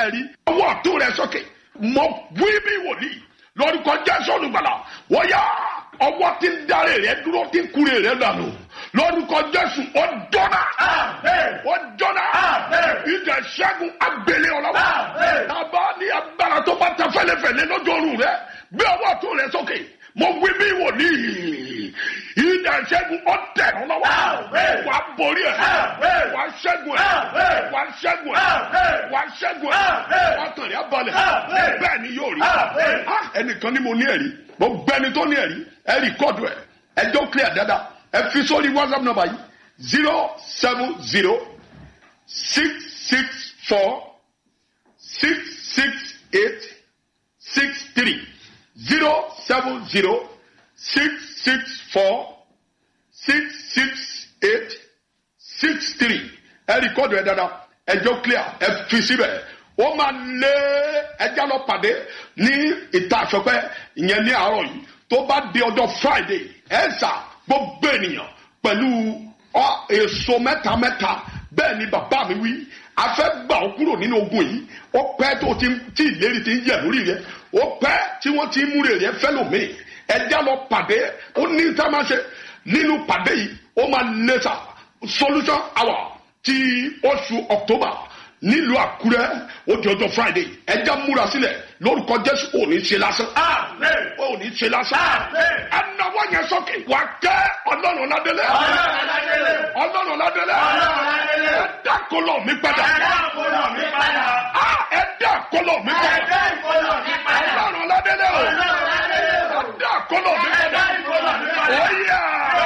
ẹ̀rí ọwọ́ ọ̀tún rẹ sókè mọ wí bí wòlíì lórúkọ jésù olùgbàlà wọ́n yá ọwọ́ tí ń darí rẹ dúró tí ń kúrè rẹ dànù lórúkọ jésù ó jọ́nà ó jọ́nà ìdè ṣẹ́gun agbélé ọlọ́wọ́ tábà ní agbára tó bá ta fẹ́lẹ́fẹ́lẹ́ lójú oorun rẹ gbé ọwọ́ ọ̀tún rẹ sókè mo wí bí wòlíì ìdè ṣẹ́gun ó tẹ̀ ọ́ lọ́wọ́ wàá borí ẹ̀ wàá ṣẹ́gun ẹ̀ wàá ṣẹ́gun ẹ̀ wàá ṣẹ́gun ẹ̀ wàá tàn rí abalẹ̀ bẹ́ẹ̀ ni yóò rí Ah, ẹnìkan ni mo ní ẹ̀rí mo gbẹni tó ní ẹ̀rí ẹ rìkọ́dù ẹ̀ ẹjọ́ clear dáadáa ẹ fi sórí whatsapp number yìí zero seven zero six six four six six eight six three zero seven zero six six four six six eight six three ẹ rìkọ́dù ẹ dáadáa ẹjọ́ clear ẹ fi síbẹ̀ ó máa lé ẹja lọ pàdé ní ìta àṣọpẹ́ ìyẹn ní àárọ̀ yìí tó bá di ọjọ́ friday ẹ sà gbogbo ènìyàn pẹ̀lú ọ èso mẹ́ta mẹ́ta bẹ́ẹ̀ ni bàbá mi wí a fẹ́ gbà ọ́ kúrò nínú ogun yìí ó pẹ́ tó ti tí ìlérí ti ń yẹ̀ lórí rẹ̀ ó pẹ́ tí wọ́n ti ń múre rẹ̀ fẹ́ lòmíì ẹja lọ pàdé ó ní tá a máa ṣe nínú pàdé yìí ó máa lé sa solution hour ti oṣù october nílùú àkúrẹ́ ó di ọjọ́ friday ẹja múra sílẹ̀ lórúkọ jésù ò ní ṣe lásán ò ní ṣe lásán ẹnáwó yẹn sókè wà kẹ́ ọlọ́run ládélé ọlọ́run ládélé ẹ̀dá kọlọ̀ mi padà Ah, ẹ̀dá kọlọ̀ mi padà ọlọ́run ládélé o ẹ̀dá kọlọ̀ mi padà ó yà.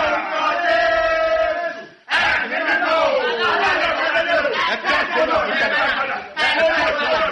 ẹ̀dá kọlọ̀ mi padà.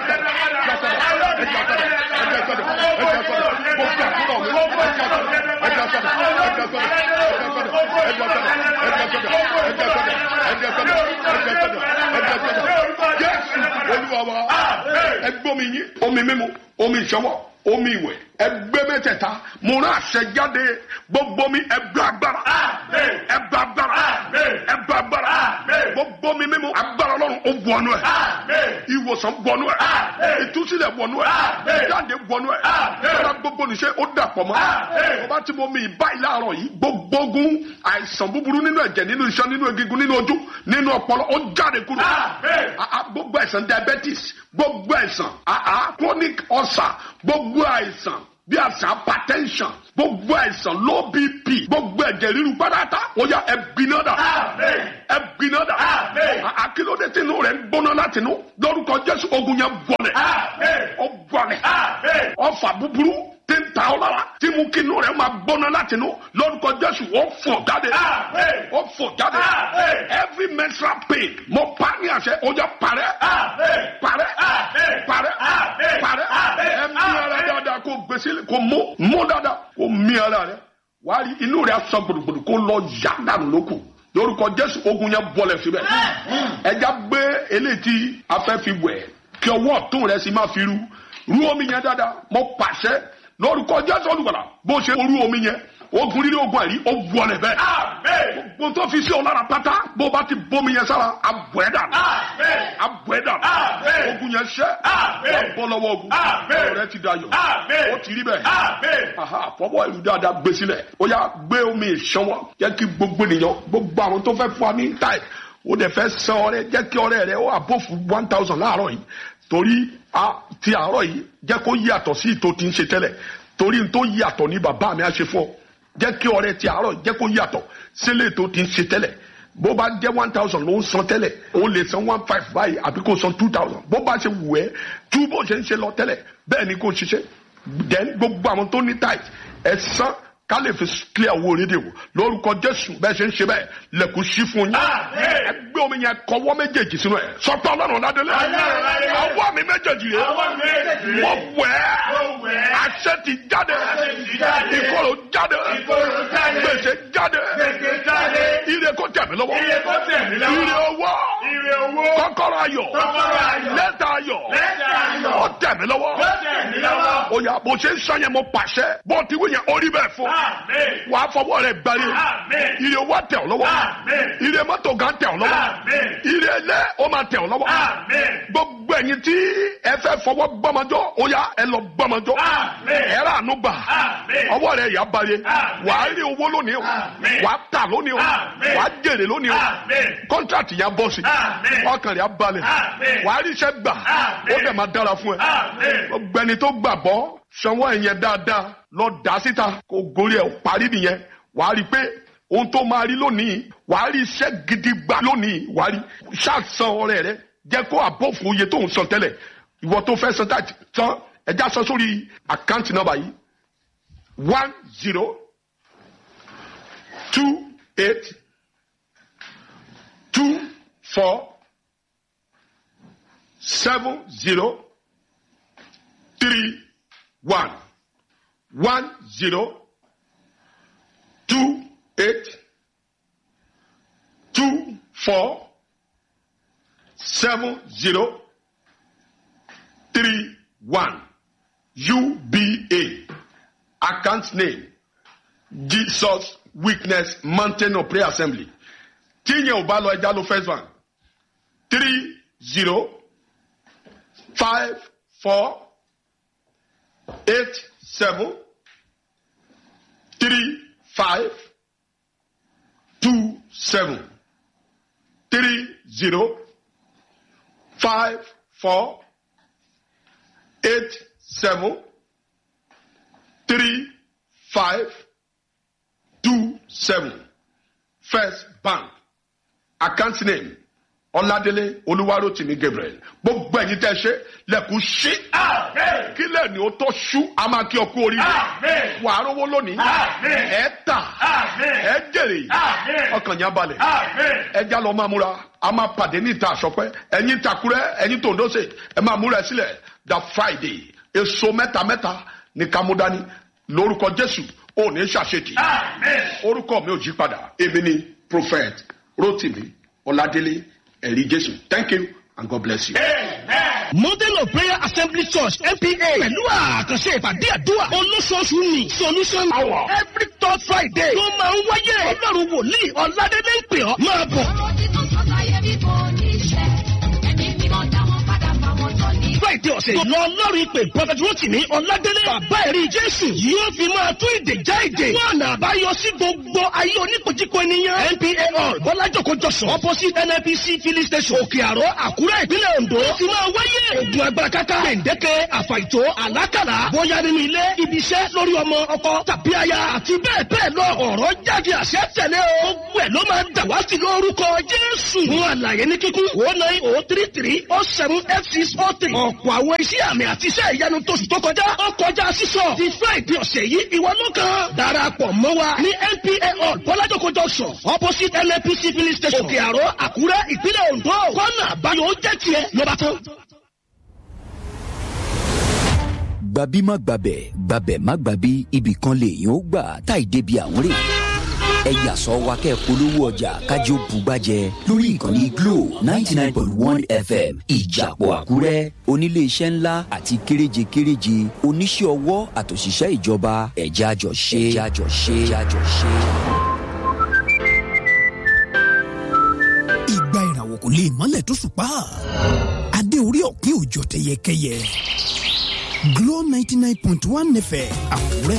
ẹgbẹ́ omi yín omi mímu omi ìṣọwọ́ omi ìwẹ̀ ẹgbẹ́ mẹ́tẹ̀ẹ̀ta mo rán àṣẹ jáde gbogbo mi ẹgbẹ́ agbára ẹgbẹ́ agbára ẹgbẹ́ agbára gbogbo mi mímu agbára ọlọ́run ó wọnú ẹ̀ ìwòsàn wọnú ẹ̀ ìtúsílẹ̀ wọnú ẹ̀ ìjáde wọnú ẹ̀ ọ̀rọ̀ gbogbo níṣẹ́ ó dàpọ̀ mọ́ ọba tí mo mi báyìí láàárọ̀ yìí gbogbo ogun àìsàn búburú nínú ẹ̀jẹ̀ nínú iṣan nínú egungun nínú ojú nínú ọpọlọ ó jáde kúrò Ah, ah, gbogbo àìsàn diabetes gbogbo àìsàn ah, ah, chronic ulcer gbogbo àìsàn bí àìsàn hypertension gbogbo àìsàn low bp gbogbo ẹ̀jẹ̀ ríru pátá ó yá ẹ̀bìnà dà ẹ̀bìnà dà akílódé tí inú rẹ̀ ń gbóná láti inú lórúkọ jésù ogun yẹn bọ̀lẹ̀ ó bọ̀lẹ̀ ọfà búburú tí ń ta ọ lára tí mú kí inú rẹ̀ máa gbóná láti inú lórúkọ jésù ó fò jáde ó fò jáde every menstrual pain mo pa ní àṣẹ ó yẹ parẹ́ parẹ́ parẹ́ parẹ́ ẹ̀mí ara dáadáa kó gbèsè kó mú mú dáadáa kó mí ara rẹ wàá rí inú rẹ sọ gbòdògbòdò kó lọ yá dànù lókù lórúkọ jésù ogun yẹn bọlẹ̀ síbẹ̀ ẹja gbé eléyìí tí a fẹ́ fi wẹ̀ kí ọwọ́ ọ̀tún rẹ sì máa fi ru ru omi yẹn dáadáa mo pàṣẹ lórúkọ jésù olùgbàlà bó ṣe ru omi yẹn ogun rírí ogun àìrí ó wọlẹ̀ bẹ́ẹ̀ gbogbo tó fi sí ọ lára pátá bó bá ti bómi yẹn sára abọ́ ẹ̀ dànù abọ́ ẹ̀ dànù ogun yẹn ṣẹ́ wà bọ́ lọ́wọ́ ogun ọ̀rẹ́ ti dayọ̀ ó ti rí bẹ́ẹ̀ aha fọwọ́ ìlú dáadáa gbé sílẹ̀ ó yá gbé omi ìṣanwọ́ jẹ́ kí gbogbo ènìyàn gbogbo àwọn tó fẹ́ fún wa ní táì ó dẹ̀ fẹ́ san ọrẹ jẹ́ kí ọrẹ rẹ ó àbófù one thousand láàárọ̀ yìí torí ti àárọ̀ yìí jẹ́ kó yàtọ̀ sí ìtò tí ń ṣe tẹ́lẹ̀ torí n tó yàtọ̀ ní bàbá mi á ṣe fún ọ jẹ́ kí ọrẹ ti àárọ̀ jẹ́ kó yàtọ̀ sílẹ̀ tó ti ń ṣe tẹ́lẹ̀ bó bá jẹ́ one thousand ló ń san tẹ́lẹ̀ ó lè san one five báyìí àbí kó san two thousand bó bá ṣe wù ẹ́ tú bó ṣe ń ṣe lọ tẹ́lẹ̀ bẹ́ẹ̀ ni kó ṣiṣẹ́ then gbogbo àwọn tó ní tight ẹ san ká lè fi clear owó rédíò lórúkọ jésù bẹ́ẹ̀ ṣe ń ṣe bẹ́ẹ̀ lẹ́kùn sí fún yín ẹ gbé omi yẹn kọwọ́ méjèèjì sínú ẹ̀ sọpẹ́ ọlọ́run ládélé ọwọ́ mi méjèèjì rẹ̀ mo wẹ̀ ẹ́ àṣẹ ti jáde ìkorò jáde gbèsè jáde ire kò tẹ̀ mí lọ́wọ́ ire owó kọ́kọ́rọ́ ayọ̀ lẹ́tà ayọ̀ ó tẹ̀ mí lọ́wọ́ ó yá bó ṣe ń sọ yẹn mo pàṣẹ bó ti wí yẹn orí bẹ́ẹ̀ fún wàá fọwọ́ rẹ̀ gbárí ire owó tẹ̀ ọ́ lọ́wọ́ ire mọ́tò gan tẹ̀ ọ́ lọ́wọ́ ire ilé ó máa tẹ̀ ọ́ lọ́wọ́ gbogbo ẹ̀yin tí ẹ fẹ́ fọwọ́ gbọ́mọjọ́ ó yá ẹ lọ gbọ́mọjọ́ Àmín. ẹ rà àánú gbà Àmín. ọwọ́ rẹ̀ yà balẹ̀ Àmín. wàá rí owó lónìí o Àmín. wàá tà lónìí o Àmín. wàá jèrè lónìí o Àmín. kọ́ńtrátì yà bọ́ sí Àmín. ọkàn rẹ̀ á balẹ̀ Àmín. wàá rí iṣẹ́ gbà Àmín. ó dẹ̀ máa dára fún ẹ Àmín. ọgbẹni tó gbàgbọ́ sanwó ẹ̀yẹn dáadáa lọ dá síta kó gorí ẹ̀ parí nìyẹn wàá rí i pé ohun tó máa rí lónìí wàá rí iṣẹ́ gidi gbà lónìí wàá rí ṣàṣàn ọrẹ rẹ jẹ́ kó àbọ̀fún iye tó ń san tẹ́lẹ̀ ìwọ tó fẹ́ san táàtì tán ẹja sọ sórí àkáǹtì nọ́mbà yìí one zero two eight two four seven zero three one one zero two eight two four seven zero three one UBA account name Jesus Witness Mountain of Prayer Assembly tíyẹn ò bá lọ ẹja ló first one three zero five four eight seven three five two seven three zero five four eight seven three five two seven first bank account name ọládélé olúwarótìmí gabriel gbogbo ẹ̀yin tẹ́ ṣe lẹ̀kùn ṣí Àmín. kílẹ̀ ni ó tó ṣú a máa kí ọ kú oríire Àmín. wà á rówó lónìí Àmín. ẹ tà Àmín. ẹ jèrè Àmín. ọkàn yẹn balẹ̀ Àmín. ẹ já lọ máa múra a máa pàdé ní ìta àṣọpẹ́ ẹ̀yin takurẹ́ ẹ̀yin tòǹdóṣe ẹ máa múra ẹ sílẹ̀ the friday èso mẹ́ta mẹ́ta ní kámúdání lórúkọ jésù ò ní ṣàṣetì Àmín. orúkọ mi ò jí padà èmi ni prophet rotimi ọládélé ẹ̀rí jésù thank you and god bless you. Amen. model of prayer assembly church npa pẹ̀lú àkànṣe ìpàdé àdúrà olóṣooṣù ní solution hour every third friday tó máa ń wáyé ọlọ́run wòlíì ọ̀làdélé ń pè ọ́ máa bọ̀. ọ̀rọ̀ tí tó sọ láyé bí kò ní ṣẹ ẹ̀mí mímọ́ dá wọn padà fáwọn tó ní. friday ọ̀sẹ̀ yìí lọ lọ́rùn ìpè prophet rotimi ọ̀làdélé bàbá ẹ̀rí jésù yóò fi máa tún ìdè já ìdè wọn àná àbáyọ sí gbogbo ayé oníkojúko ènìyàn npa hall bọ́lájòkó jọ̀sán opposite nnpc filling station òkè àró àkúrẹ́ ìpínlẹ̀ ondo ó ti máa wáyé ogun agbára káká gbèǹdéke àfàìtó àlákàlà bóyá nínú ilé ibi iṣẹ́ lórí ọmọ ọkọ tàbí aya àti bẹ́ẹ̀ bẹ́ẹ̀ lọ ọ̀rọ̀ jáde àṣẹ tẹ̀lé o gbogbo ẹ̀ ló máa ń dàwátì lórúkọ jésù fún àlàyé ní kíkún o nine o three three o seven eight six o three ọ̀pọ̀ àwọn iṣẹ́ àmì àti iṣẹ́ ìyanu tóṣù tó kọjá ó kọjá sísọ ti friday ọ̀sẹ̀ yìí ìwọ ló kàn darapọ̀ mọ́ wa ní npa hall bọ́lájòkó junction opposite nnpc filling station òkè àró àkúrẹ́ ìpínlẹ̀ ondo kọ́nà àbáyọ ó jẹ́ tiẹ̀ ló bá tán. gbabi má gbabẹ̀ gbabẹ̀ má gbabi ibì kan lèèyàn ó gbà táì débi àwọn rè ẹ yà sọ wa kẹ́ ẹ polówó ọjà kájí ó bugbájẹ lórí ìkànnì glo ninety nine point one fm ìjàpọ̀ àkúrẹ́ oníléeṣẹ́ ńlá àti kéréje kéréje oníṣẹ́ ọwọ́ àtòṣìṣẹ́ ìjọba ẹ̀já jọ ṣe ẹ̀já jọ ṣe ẹ̀já jọ ṣe. ìgbà ìràwọ̀ kò lè mọ́lẹ̀ tó ṣùpá adé orí ọ̀kín òjò tẹyẹkẹyẹ Glo ninety nine point one fm Àkúrẹ́.